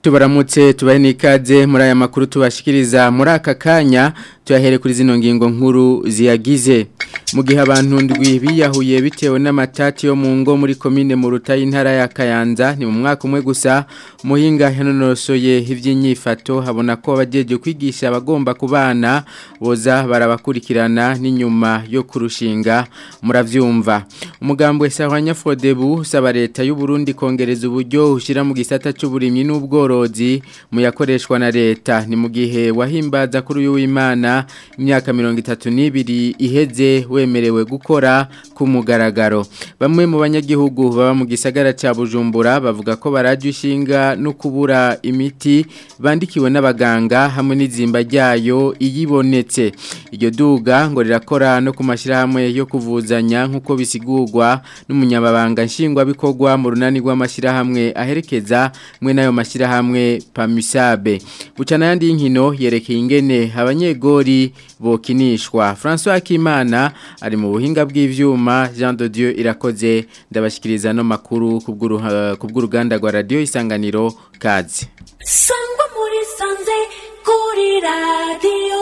tubaramutse tubahe n'ikaze muri aya makuru tubashikiriza muri aka kanya tuyahere kuri zino ngingo nkuru ziyagize mu gihe abantu ndwi biyahuye bitewe n'amatati yo mu ngo muri komine mu rutayi intara ya Kayanza ni mu mwaka umwe gusa muhinga yanonosoye ivy'inyifato habona ko abajeje kwigisha abagomba kubana boza barabakurikirana n'inyuma yo kurushinga muravyumva umugambwe Sahwanya Frodebu usaba leta y'u Burundi kongereza uburyo ushira mu gisata c'uburimyi n'ubworozi mu yakoreshwa na leta ni mu gihe wahimbaza kuri uyu w'Imana imyaka 32 iheze wemerewe gukora ku mugaragaro bamwe mu banyagihugu baba mu gisagara ca Bujumbura bavuga ko barajya ushinga no kubura imiti bandikiwe n'abaganga hamwe n'izimba ryayo iyibonetse iryo duga ngo rirakora no ku mashyirahamwe yo kuvuzanya nk'uko bisigurwa n'umunyamabanga nshingwabikorwa mu runani rw'amashyirahamwe aherekeza mwe n'ayo mashyirahamwe pamisabe bucana yandi y'inkino yerekeye ingene abanyegori bokinishwa François Kimana ari mu buhinga bw'ivyuma Jean de Dieu irakoze ndabashikiriza no makuru kubw'uruganda rwa radio isanganiro kazi Sangwa muri sanze kuri radio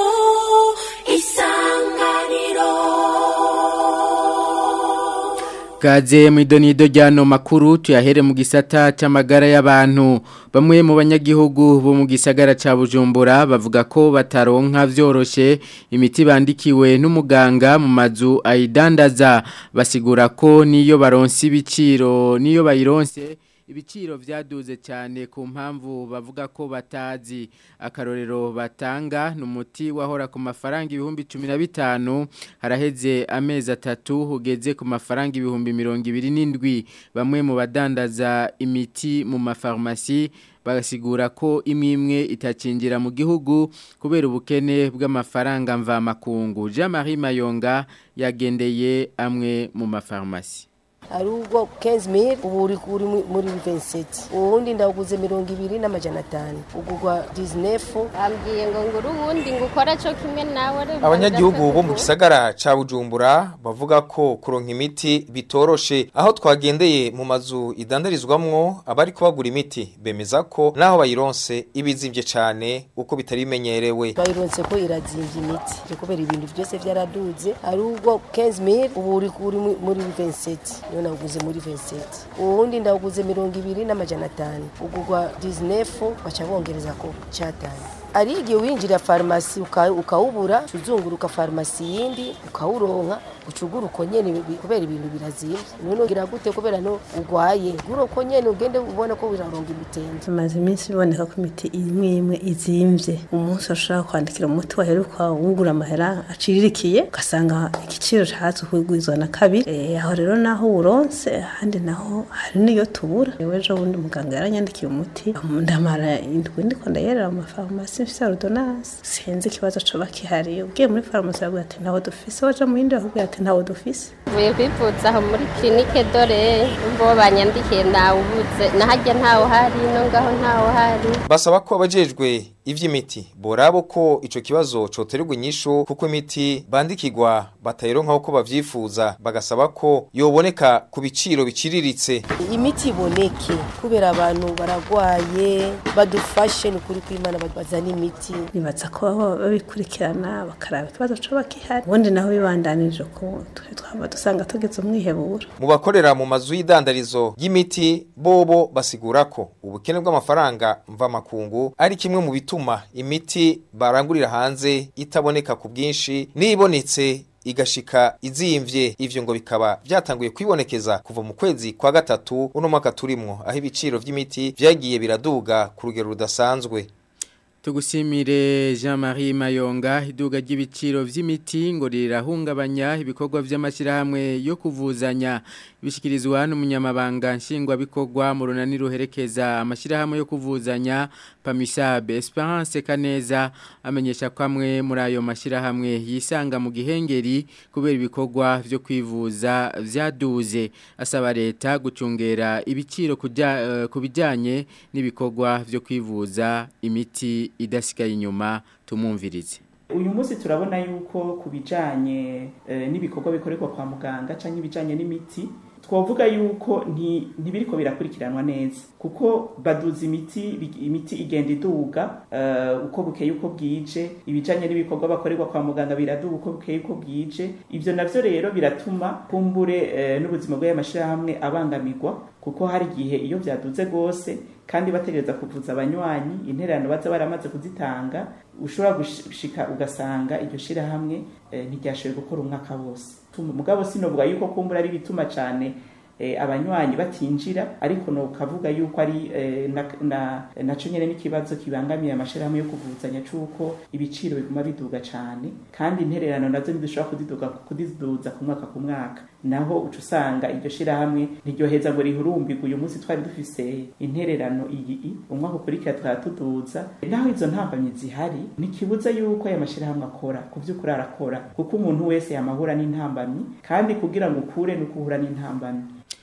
isanganiro Kaze mwidonido ryano makuru tuyahere mu gisata c'amagara y'abantu bamwe mu banyagihugu bo mu gisagara ca Bujumbura bavuga ko bataronka vyoroshe imiti bandikiwe n'umuganga mu mazu ayidandaza basigura ko niyo baronse ibiciro niyo bayironse ibiciro vyaduze cyane ku mpamvu bavuga ko batazi akarorero batanga numuti wahora ku mafaranga ibihumbi 15 haraheze amezi atatu ugeze ku mafaranga ibihumbi 27 bamwe mu badandaza imiti mu mafarmasi bagasigura ko imwe imwe itacinjira mu gihugu kubera ubukene bw'amafaranga mva makungu Jean Marie Mayonga yagendeye amwe mu mafarmasi ari ubwo 15000 ubu uri kuri muri 27 ubundi ndaguze 200 n'amajana 5 ugugwa 19 ambwiye ngo nguru ubundi ngukora cyo kimwe nawe abanyagihugu bo mu gisagara ca Bujumbura bavuga ko kuronka imiti bitoroshe aho twagendeye mu mazu idandarizwamwo abari kubagura imiti bemeza ko naho bayironse ibizimvye cane uko bitari bimenyerewe bayironse ko irazimvye imiti kubera ibintu byose byaraduze ari ubwo 15000 ubu uri kuri muri 27 niyo naguze muri 27 ubundi ndaguze 200 n'amajana 5 ugugwa 19 baca bongereza ko cyatanye ari igihe winjira farumasi ukawubura uzunguruka farumasi yindi ukawuronka ucugura uko nyene kubera ibintu birazimvye none ugira gute kubera no ugwaye gura uko nyene ugende ubona ko biraronga imitende tumaze iminsi biboneka ko imiti imwe imwe izimvye umunsi ushobora kwandikira umuti waheruka wungura amahera aciririkiye ugasanga igiciro cahatse kugwizwa na kabiri e, aho rero naho uronse ahandi naho hari niyo tubura ejo bundi muganga yaranyandikiye umuti ndamara indwi ndiko ndayerera mu mafarumasi mfise ordonnance sinzi ikibazo coba kihari ubwiye muri farumasi bavuga ati ntaho dufise waja mu yindi bavuga ati ntaho dufise mvuye kwivuza aho muri clinique dore bo banyandikiye ntawe ubuze nahajya ntawe hari no ngaho ntawe hari basaba ko abajejwe ivy'imiti borabo ko ico kibazo coterwa inyishu kuko imiti bandikirwa batayironka uko bavyifuza bagasaba ko yoboneka ku biciro biciriritse imiti iboneke kubera abantu baragwaye badufashe ni kuri kwimana bazana imiti nibaza ko baba babikurikirana bakaraba ikibazo coba kihari ubundi naho bibandanije ko twaba dusanga tugeze umwihebura mu bakorera mu mazu y'idandarizo y'imiti bobo basigura ko ubukene bw'amafaranga mva makungu ari kimwe mu bitu bituma imiti barangurira hanze itaboneka ku bwinshi nibonetse igashika izimvye ivyo ngo bikaba byatanguye kwibonekeza kuva mu kwezi kwa gatatu uno mwaka turimwo aho ibiciro vy'imiti vyagiye biraduga ku rugero rudasanzwe Tugusimire Jean-Marie Mayonga iduga ry'ibiciro vy'imiti ngo rirahungabanya ibikorwa vy'amashyirahamwe yo kuvuzanya bishikirizwa n'umunyamabanga nshingwabikorwa mu runani ruherekeza amashyirahamwe yo kuvuzanya Pamisabe Esperance Kaneza amenyesha ko amwe muri ayo mashyirahamwe yisanga mu gihengeri kubera ibikorwa vyo kwivuza vyaduze asaba leta gucungera ibiciro ku bijyanye n'ibikorwa vyo kwivuza imiti idasigaye inyuma tumumvirize uyu munsi turabona yuko ku bijyanye n'ibikorwa bikorerwa kwa muganga cyangwa ibijyanye n'imiti twavuga yuko nti- ntibiriko birakurikiranwa neza kuko baduza imiti imiti igenda iduga eh, uko bukeye uko bwije ibijanye n'ibikorwa bakorerwa kwa muganga biraduga uko bukeye uko bwije ivyo navyo rero biratuma kumbure eh, n'ubuzima bw'aya mashirahamwe abangamirwa kuko hari igihe iyo vyaduze gose kandi bategereza kuvuza abanywanyi intererano baza baramaze kuzitanga ushobora gushika ugasanga iryo shirahamwe eh, ntiryashoboye gukora umwaka wose Tuma- mugabo sinovuga yuko kumbura ari bituma cane eh, abanywanyi batinjira ariko no kavuga yuko ari eh, na, na, naco nyene n'ikibazo kibangamiye amashirahamwe yo kuvuzanya cuko ibiciro biguma biduga cane kandi intererano nazo ntidushobora kuziduga kuziduza ku mwaka ku mwaka naho uca usanga iryo shirahamwe ntiryoheza ngo rihurumbirwe uyu munsi twari dufise intererano iyi umwaka ukurikira twara tuduza naho izo ntambamyi zihari ntikibuza yuko aya mashirahamwe akora ku vy'ukuri arakora kuko umuntu wese yamahura n'intambamyi kandi kugira ngo ukure no kuhura n'intambamyi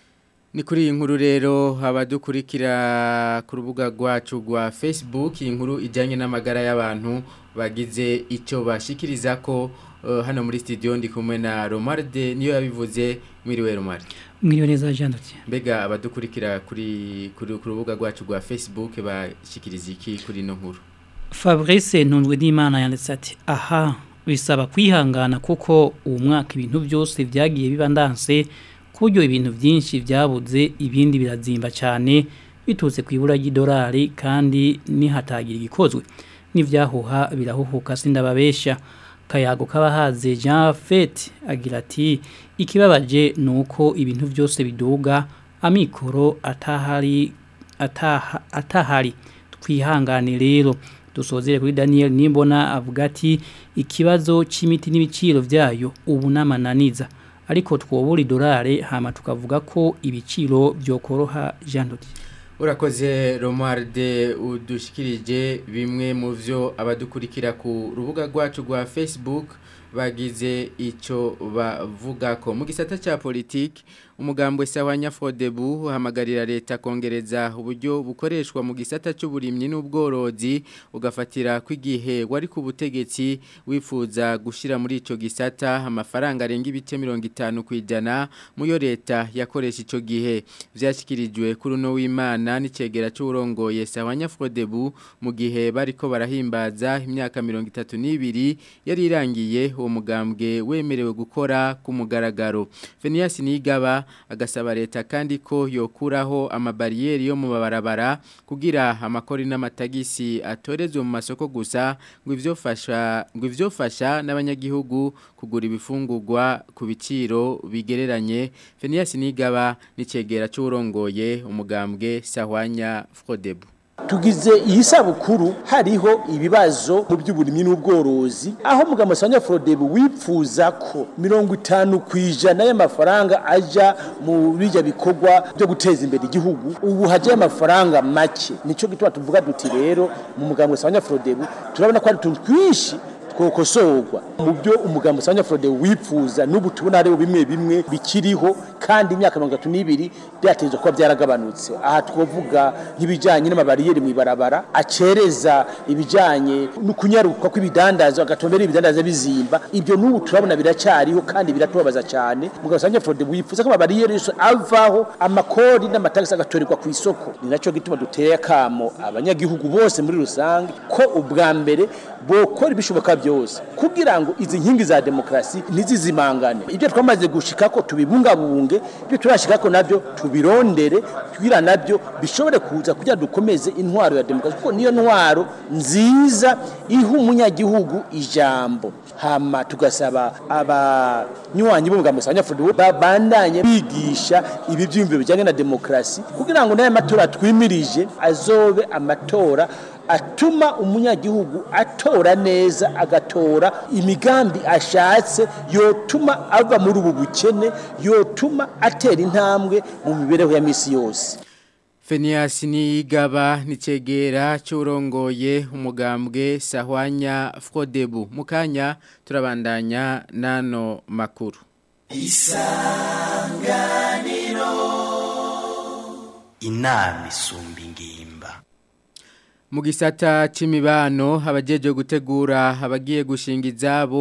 Ni kuri iyi nkuru rero abadukurikira ku rubuga rwacu rwa Facebook iyi nkuru ijyanye n'amagara y'abantu bagize icyo bashikiriza ko eh, hano muri studio ndi kumwe na Romarde niyo yabivuze mwiriwe Romarde mwiriwe neza Jean Dotien mbega abadukurikira kuri kuri ku rubuga rwacu rwa Facebook bashikiriza iki kuri ino nkuru Fabrice Ntunzwe n'Imana yanditse ati aha bisaba kwihangana kuko uwo mwaka ibintu byose byagiye biba ndanse ku buryo ibintu byinshi byabuze ibindi birazimba cyane biturutse ku ibura ry'idolari kandi nihatagira igikozwe n'ibyahuha birahuhuka sindababesha kayago k'abahaze Jean Fete agira ati ikibabaje ni uko ibintu byose biduga amikoro atahari ataha, atahari twihangane rero dusozere kuri Daniel Nimbona avuga ati ikibazo c'imiti n'ibiciro vyayo ubu namananiza ariko twobura idolare hama tukavuga ko ibiciro byokoroha Jean Dodi Urakoze Romualde udushikirije bimwe mu vyo abadukurikira ku rubuga rwacu rwa Facebook bagize ico bavuga ko mu gisata ca politiki umugambwe sawa nyafodebu uhamagarira leta kongereza uburyo bukoreshwa mu gisata cy'uburimyi n'ubworozi ugafatira kw'igihe wari ku butegetsi wifuza gushira muri ico gisata amafaranga arenga ibice 50 kwijana muyo leta yakoresha ico gihe vyashikirijwe kuri no w'Imana n'icegera cy'urongoye sawa nyafodebu mu gihe bariko barahimbaza imyaka 32 yari irangiye uwo mugambwe wemerewe gukora ku mugaragaro Phineas Nigaba agasaba leta kandi ko yokuraho amabariyeri yo mu mabarabara kugira amakori n'amatagisi atorezwe mu masoko gusa ngo ivyofasha ngo ivyofasha n'abanyagihugu kugura ibifungurwa ku biciro bigereranye Phineas Nigaba n'icegera cy'urongoye umugambwe Sahwanya Frodebu tugize iyi sabukuru hariho ibibazo mu by'uburimyi n'ubworozi aho mugabo Sanya Frodebu wipfuza ko mirongo itanu ku ijana y'amafaranga aja mu bijya bikorwa byo guteza imbere igihugu ubu haje amafaranga make nico gituma tuvuga duti rero mu mugabo Sanya Frodebu turabona ko ari tuntu twinshi twokosorwa mu byo umugambo usanga Frode wipfuza n'ubu tubona hariho bimwe bimwe bikiriho kandi imyaka 32 byateje kuba byaragabanutse aha twovuga nk'ibijanye n'amabariyeri mu ibarabara acereza ibijanye no kunyaruka kw'ibidandazo agatombera ibidandaza bizimba ibyo n'ubu turabona biracyariho kandi biratubabaza cyane mugabo usanga Frode wipfuza ko amabariyeri yose avaho amakori n'amatagisi agatorerwa ku isoko ni naco gituma duteye akamo abanyagihugu bose muri rusange ko ubwa mbere bokora ibishoboka byose kugira ngo izi nkingi za demokrasi ntizizimangane ibyo twamaze gushika ko tubibungabunge ibyo turashika ko nabyo tubirondere kugira nabyo bishobore kuza kugira dukomeze intwaro ya demokrasi kuko niyo ntwaro nziza iha umunyagihugu ijambo hama tugasaba abanywanyi b'umugambo sanyafurdu babandanye bigisha ibi byiyumviro bijyanye na demokrasi kugira ngo n'aya matora twimirije azobe amatora atuma umunyagihugu atora neza agatora imigambi ashatse yotuma ava muri ubu bukene yotuma atera intambwe mu mibereho ya misi yose Fenias Nigaba nicegera cyurongoye umugambwe Sahwanya Frodebu mukanya turabandanya nano makuru Isanganiro Inami sumbi ngimba mu gisata c'imibano abajeje gutegura abagiye gushinga izabo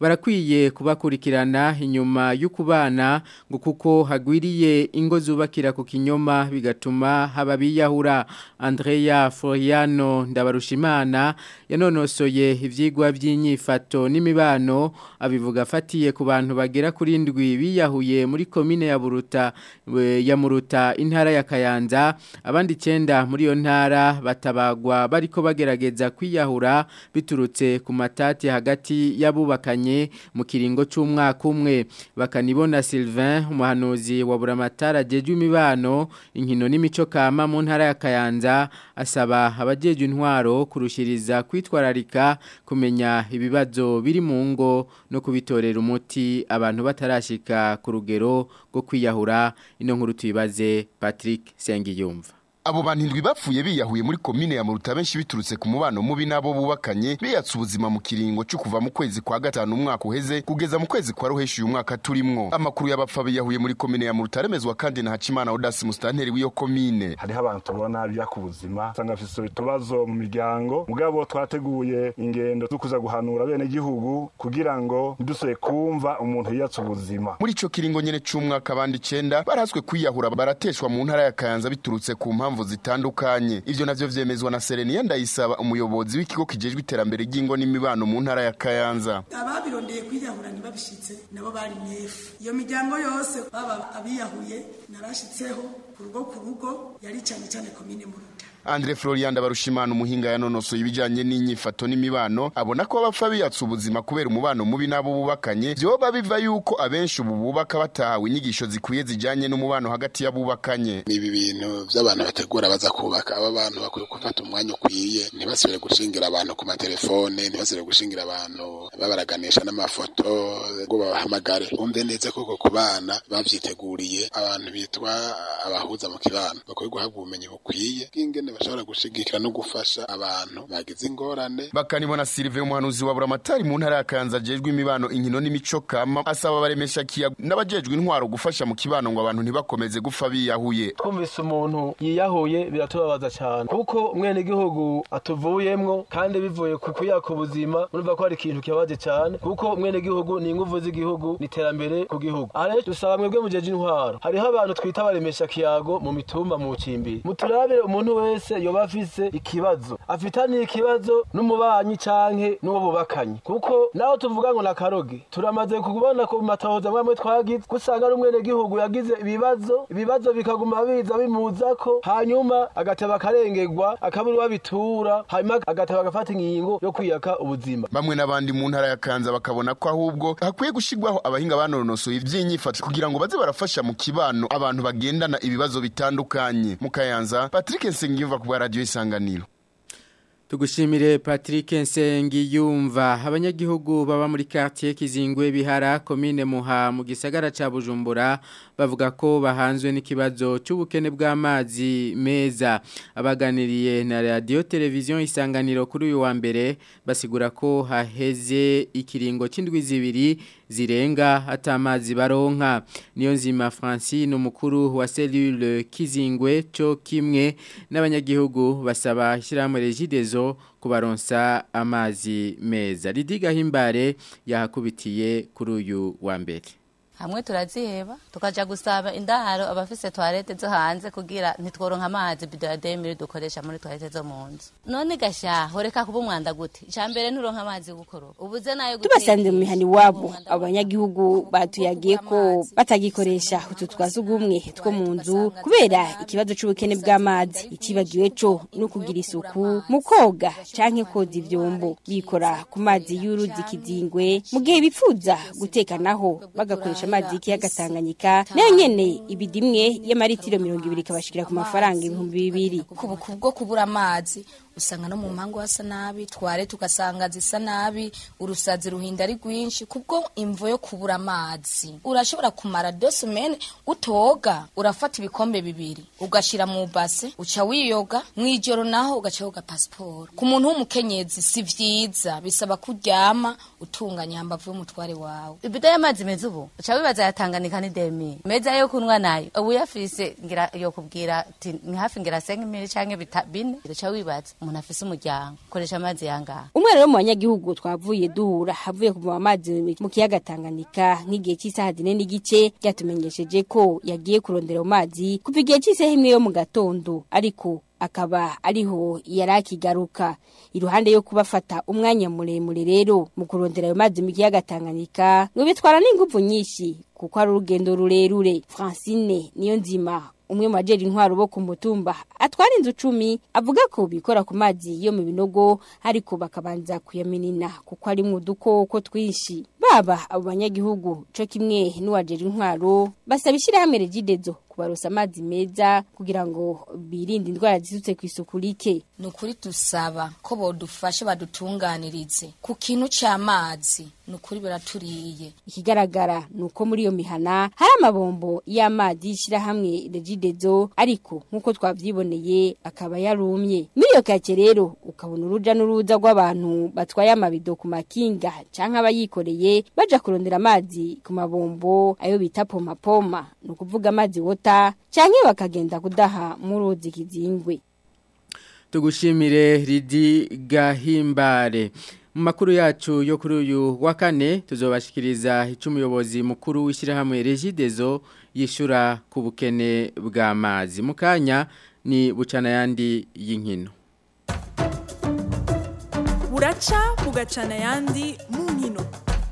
barakwiye kubakurikirana inyuma y'ukubana ngo kuko hagwiriye ingo zubakira ku kinyoma bigatuma haba biyahura Andrea Floriano Ndabarushimana yanonosoye ivyigwa by'inyifato n'imibano abivuga afatiye ku bantu bagera kuri ndwi biyahuye muri komine ya Buruta we- ya Muruta intara ya Kayanza abandi 9 muri yo ntara batabagwa bariko bagerageza kwiyahura biturutse ku matati hagati y'abubakanye mu kiringo c'umwaka umwe bakanibona Sylvain umuhanuzi wa Buramatara jejwe imibano inkino n'imico kama mu ntara ya Kayanza asaba abajejwe intwaro kurushiriza kwitwararika kumenya ibibazo biri mu ngo no kubitorera umuti abantu batarashika ku rugero rwo kwiyahura ino nkuru tuyibaze Patrick Sengiyumva Abo bantu indwi bapfuye biyahuye muri komine ya Muruta benshi biturutse ku mubano mubi nabo bubakanye biyatsa ubuzima mu kiringo cyo kuva mu kwezi kwa gatanu umwaka uheze kugeza mu kwezi kwa ruheshi uyu mwaka turimwo amakuru y'abapfa biyahuye muri komine ya Muruta aremezwa kandi na Hacimana Odas mustanteri w'iyo komine hariho abantu tubona bijya ku buzima usanga bafite utubazo mu miryango mugabo twateguye ingendo zo kuza guhanura bene gihugu kugira ngo ntidusubire kumva umuntu yiyatsa ubuzima muri ico kiringo nyene c'umwaka abandi 9 baraswe kwiyahura barateshwa mu ntara ya Kayanza biturutse ku mpamvu zitandukanye ivyo navyo vyemezwa na Serenia ndayisaba umuyobozi w'ikigo kijejwe iterambere ry'ingo n'imibano mu ntara ya Kayanza ababirondeye kwiyahura ntibabishitse nabo bari myefu iyo miryango yose baba abiyahuye narashitseho ku rugo ku rugo yari cyane cyane komine muruta Andre Florian Barushimana umuhinga yanonoso ibijanye n'inyifato n'imibano abona ko abapfa biyatsa ubuzima kubera umubano mubi nabo bubakanye vyoba biva yuko abenshi ubu bubaka batahawe inyigisho zikwiye zijanye n'umubano hagati y'abubakanye ibi bintu by'abantu bategura baza kubaka aba bantu bakwiye gufata umwanya ukwiye ntibasubire gushingira abantu ku matelefone ntibasubire gushingira abantu babaraganisha n'amafoto ngo babahamagare bumve neza koko ku bana bavyiteguriye abantu bitwa abahuza mu kibano bakwiye guhabwa ubumenyi bukwiye bw'ingene bashobora gushigikira no gufasha abantu bagize ingorane bakanibona Sylvain umuhanuzi wa Buramatari mu ntara ya Kayanza jejwe imibano inkino n'imico kama asaba baremesha kiya n'abajejwe intwaro gufasha mu kibano ngo abantu ntibakomeze gufa biyahuye twumvise umuntu yiyahuye biratubabaza cyane kuko umwene gihugu atuvuyemwo kandi bivuye ku kuyaka ubuzima urumva ko hari ikintu kibabaje cyane kuko umwene gihugu ni ingufu z'igihugu ni iterambere ku gihugu are dusaba mwebwe mujeje intwaro hariho abantu twita baremesha kiyago mu mitumba mu cimbiri muturabire umuntu wese yoba afise ikibazo afitaniye ikibazo n'umubanyi canke n'uwo bubakanye kuko naho tuvuga ngo nakaroge turamaze kubona ku matahoza mwamwe twagize gusanga ari umwene gihugu yagize ibibazo ibibazo bikaguma biza bimuzako hanyuma agateba akarengerwa akabura uwabitura hanyuma agateba agafata ingingo yo kwiyaka ubuzima bamwe n'abandi mu ntara ya Kanza bakabona ko ahubwo hakwiye gushigwaho abahinga banonosoye ivy'inyifato kugira ngo baze barafasha mu kibano abantu bagendana ibibazo bitandukanye mu Kayanza Patrick Nsengiyumva ku bwa radio isanganiro Tugushimire Patrick Nsengiyumva abanyagihugu baba muri quartier Kizingwe bihara commune Muha mu gisagara ca Bujumbura bavuga ko bahanzwe n'ikibazo cy'ubukene bw'amazi meza abaganiriye na radio television isanganiro kuri uyu wa mbere basigura ko haheze ikiringo c'indwi zibiri zirenga atamazi baronka niyo nzima Francine umukuru wa cellule Kizingwe cyo kimwe n'abanyagihugu basaba ishyirahamwe Regidezo kubaronsa amazi meza Lidiga Himbare yahakubitiye kuri uyu wa mbere hamwe turaziheba tukaja gusaba indaro abafise toilette zo hanze kugira ntitworonka amazi bido ya 2000 dukoresha muri toilette zo mu nzu none gasha horeka kuba umwanda gute icambere nturonka amazi gukoropa ubuze nayo tubasanze mu mihani wabo abanyagihugu batuyagiye ko batagikoresha utu twasugumwe two mu nzu kubera ikibazo c'ubukene bw'amazi ikibagiwe co no kugira isuku mu koga canke koza ivyombo bikora ku mazi y'uruzi kizingwe mu gihe bipfuza guteka naho bagakoresha amazi y'ikiyaga Tanganyika nayo nyene ibidimwe y'amaritiro 200 kabashikira ku mafaranga ibihumbi bibiri kubuku bwo kubura amazi usanga no mu mpango hasa nabi tware tugasanga zisa nabi urusazi ruhinda ari rwinshi kubwo imvo yo kubura amazi urashobora kumara dosumene utoga urafata ibikombe bibiri ugashira mu base uca wiyoga mwijoro naho ugaca woga pasiporo ku muntu w'umukenyezi si vyiza bisaba kuryama utunganya hambavu y'umutware wawe ibido y'amazi meza ubu uca wibaza yatanganika ni demi meza yo kunwa nayo ubu yafise ngira yo kubwira ati ni hafi ngira senga imiri canke bine uca wibaza umuntu afise umuryango koresha amazi yangaha umwe rero mu banyagihugu twavuye duhura havuye kuvoma amazi mu kiyaga Tanganyika nk'igihe cy'isaha zine n'igice byatumenyesheje ko yagiye kurondera mu mazi kuva igihe cy'isaha imwe yo mu gatondo ariko akaba ariho yari akigaruka iruhande yo kubafata umwanya muremure rero mu kurondera ayo mazi mu kiyaga Tanganyika ngo bitwara n'ingufu nyinshi kuko ari urugendo rurerure Francine niyo nzima umwe mu bajeri intwaro bo ku mutumba atwara inzu cumi avuga ko bikora ku mazi yo mu binogo ariko bakabanza kuyaminina kuko ari mu dukoko twinshi baba abo banyagihugu co kimwe n'uwajeri intwaro basaba ishyirahamwe regidezo kubarosa amazi meza kugira ngo birinde indwara zisutse ku isuku rike ni ukuri dusaba ko bodufashe badutunganirize ku kintu cy'amazi ni ukuri biraturiye ikigaragara ni uko muri iyo mihana hari amabombo y'amazi y'ishyirahamwe regidezo ariko nk'uko twabyiboneye akaba yarumye muri iyo kake rero ukabona uruja n'uruza rw'abantu batwaye amabido ku makinga cyangwa abayikoreye baja kurondera amazi ku mabombo ayo bita pomapoma ni ukuvuga amazi wota cyangwa bakagenda kudaha mu ruzi kizingwe tugushimire ridi gahimbare mu makuru yacu yo kuri uyu wa kane tuzobashikiriza icyo umuyobozi mukuru w'ishyirahamwe regidezo yishyura ku bukene bw'amazi mu kanya ni bucana yandi y'inkino buraca bugacana yandi mu nkino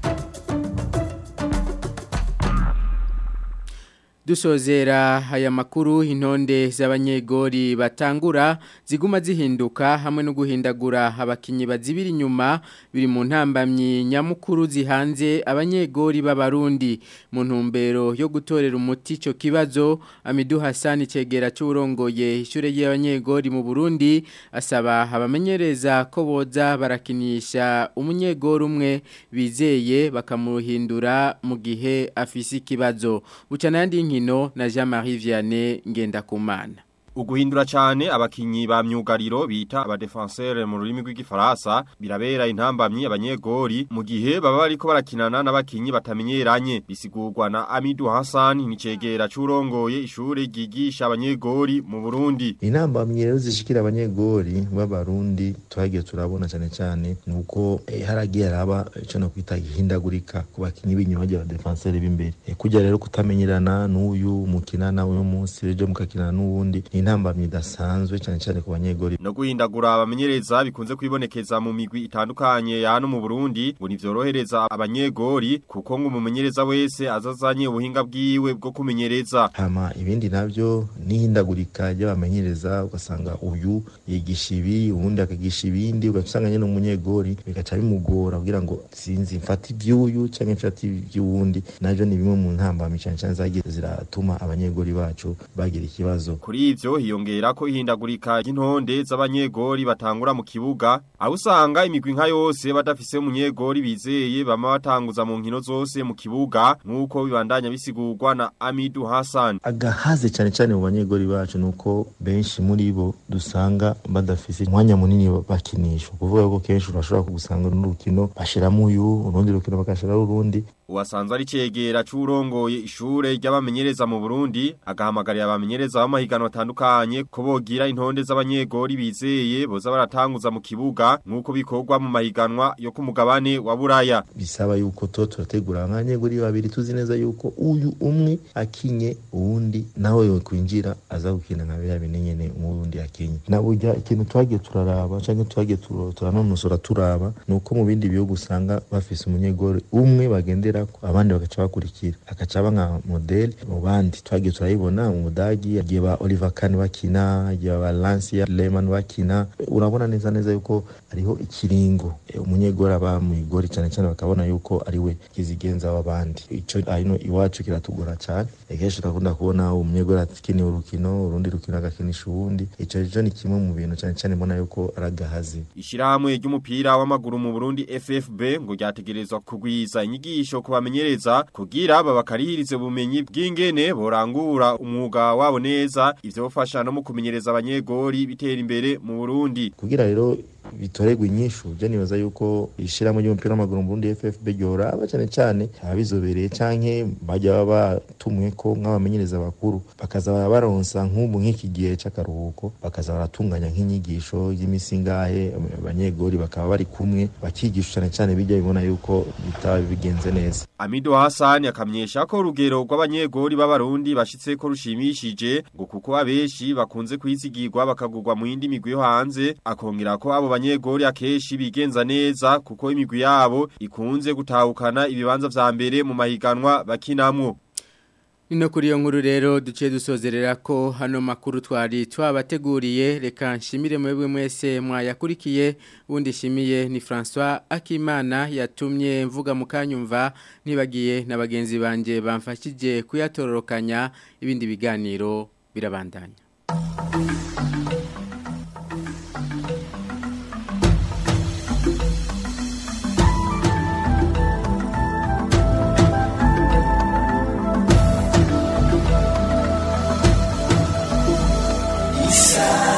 dusozera aya makuru intonde z'abanyegori batangura ziguma zihinduka hamwe no guhindagura abakinyi bazibira inyuma biri mu ntambamyi nyamukuru zihanze abanyegori b'abarundi mu ntumbero yo gutorera umuti ico kibazo Amidu Hassan cegera cy'urongoye ishure y'abanyegori mu Burundi asaba abamenyereza ko boza barakinisha umunyegori umwe bizeye bakamuhindura mu gihe afise ikibazo bucana yandi nkino na Jean-Marie Vianney Ngendakumana Uguhindura cyane abakinyi ba myugariro bita aba defenseur mu rurimi rw'igifaransa birabera intambamyi abanyegori mu gihe baba bariko barakinana n'abakinyi batamenyeranye bisigurwa na Amidu Hassan nicegera curongoye ishure gigisha abanyegori mu Burundi intambamyi rero zishikira abanyegori b'abarundi twagiye turabona cyane cyane nuko eh, haragiye araba ico no kwita ihindagurika ku bakinyi b'inyuma y'aba defenseur b'imbere eh, kujya rero kutamenyerana n'uyu mukinana uyu munsi ejo mukakinana n'uwundi intambamyi idasanzwe cyane cyane ku banyegori no guhindagura abamenyereza bikunze kwibonekeza mu migwi itandukanye ya hano mu Burundi ngo nivyorohereza abanyegori kuko ngo umumenyereza wese azazanye ubuhinga bwiwe bwo kumenyereza hama ibindi navyo n'ihindagurika ry'abamenyereza ugasanga uyu yigisha ibi uwundi akagisha ibindi ugasanga nyene umunyegori bigaca bimugora kugira ngo sinzi mfata ivy'uyu canke mfata ivy'uwundi navyo ni bimwe mu ntambamyi cyane cyane zagiye ziratuma abanyegori bacu bagira ikibazo kuri ivyo hiyongera ko ihindagurika ry'intonde z'abanyegori batangura mu kibuga aho usanga imigwi nka yose badafise umunyegori bizeye bama batanguza mu nkino zose mu kibuga nk'uko bibandanya bisigurwa na Amidu Hassan agahaze cyane cyane mu banyegori bacu nuko benshi muri bo dusanga badafise umwanya munini bakinisha kuvuga ko kenshi urashobora kugusanga n'urukino bashiramo uyu urundi rukino bagashiraho urundi uwasanzwe ari cegera c'urongoye ishure ry'abamenyereza mu Burundi agahamagarira abamenyereza b'amahiganwa atandukanye ko bogira intonde z'abanyegori bizeye boza baratanguza mu kibuga nk'uko bikorwa mu mahiganwa yo ku mugabane wa Buraya bisaba yuko to turategura abanyegori babiri tuzi neza yuko uyu umwe akinye uwundi nawe yo kwinjira aza gukina nka bya binenyene umurundi akinye na burya ikintu twagiye turaraba canke twagiye turanonosora turaba nuko mu bindi bihugu usanga bafise umunyegori umwe bagendera abandi bagaca bakurikira agaca aba nka modeli mu bandi twagiye turayibona mu budagi igihe ba Oliver Kahn bakina igihe ba Lancia Lehmann bakina urabona neza neza yuko ariho ikiringo umunyegori aba mu igori cyane cyane bakabona yuko ari we kizigenza w'abandi ico hino iwacu kiratugora cyane kenshi urakunda kubona umunyegori akiniye urukino urundi rukino agakinisha uwundi ico rero ni kimwe mu bintu cyane cyane mbona yuko aragahaze ishirahamwe ry'umupira w'amaguru mu Burundi FFB ngo ryategerezwa kugwiza inyigisho ku bamenyereza kugira babakarihirize ubumenyi bw'ingene borangura umwuga wabo neza ivyo bofasha no mu kumenyereza abanyegori bitera imbere mu Burundi kugira rero bitoregwa inyishu je nibaza yuko ishirahamwe ry'umupira w'amaguru mu Burundi FFB ryoraba cyane cyane abizobereye canke bajya baba batumwe ko nk'abamenyereza bakuru bakaza baronsa nk'ubu nk'iki gihe c'akaruhuko bakaza baratunganya nk'inyigisho y'imisingahe abanyegori bakaba bari kumwe bakigisha cyane cyane bijya bibona yuko bitaba bigenze neza Amido Hassan akamyesha ko urugero rw'abanyegori b'abarundi bashitse ko rushimishije ngo kuko abeshi bakunze kwizigirwa bakagurwa mu yindi migwi yo hanze akongera ko abo banyegori akeshi bigenza neza kuko imigwi yabo ikunze gutahukana ibibanza vya mbere mu mahiganwa bakinamwo Nino kuri iyo nkuru rero duciye dusozerera ko hano makuru twari twabateguriye reka nshimire mwebwe mwese mwayakurikiye ubundi shimiye ni François Akimana yatumye mvuga mukanyumva nibagiye na bagenzi banje bamfashije kuyatororokanya ibindi biganiro birabandanya Isa